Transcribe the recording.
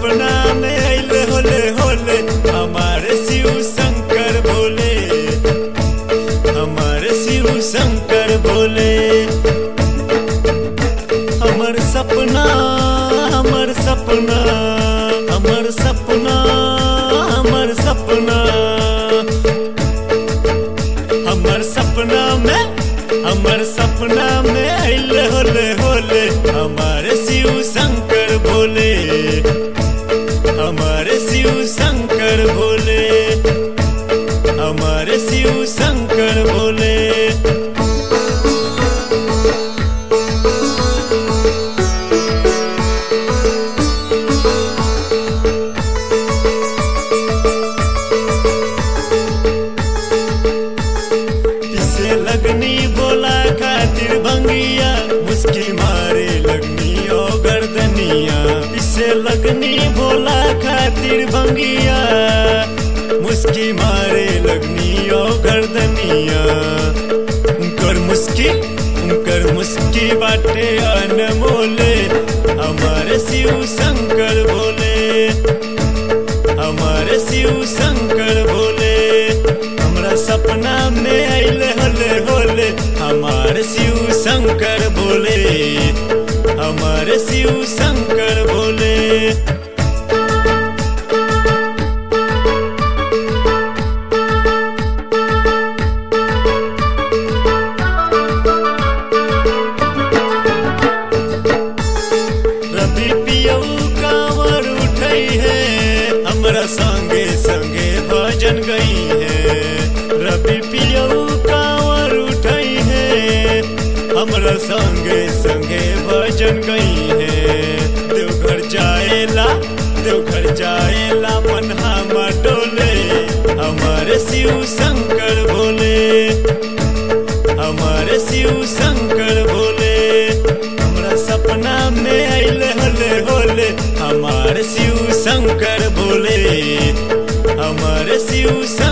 सपना में अइले होले होले हमारे शिव शंकर भोले हमारे शिव शंकर भोले हमर सपना हमर सपना हमर सपना हमर सपना हमर सपना में हमर सपना में अइले होले होले हमारे शिव शंकर भोले हमारे शिव शंकर भोले हमारे शिव शंकर भोले पिसे लगनी बोला खातिर भंगिया मुस्की मारे लगनी ओ गर्दनिया पिसे लगनी बोला खातिर भंगिया मुस्की मारे लगनी ओ गर्दनिया उनकर मुस्की उनकर मुस्की बाटे अनमोले हमारे शिव शंकर भोले हमारे शिव शंकर भोले हमरा सपना में अइले होले होले हमारे शिव शंकर भोले हमारे शिव शंकर भोले रवि पियऊ कांवर उठई है हमरा संगे संगे भजन गई है रवि पियऊ कांवर उठई है हमरा संगे संगे भजन गई है देवघर जाएला देवघर जाएला मन हमर डोले हमारे शिव शंकर भोले हमारे शिव शंकर भोले हमरा सपना में अइले होले होले हमारे शिव शंकर भोले हमारे शिव शंकर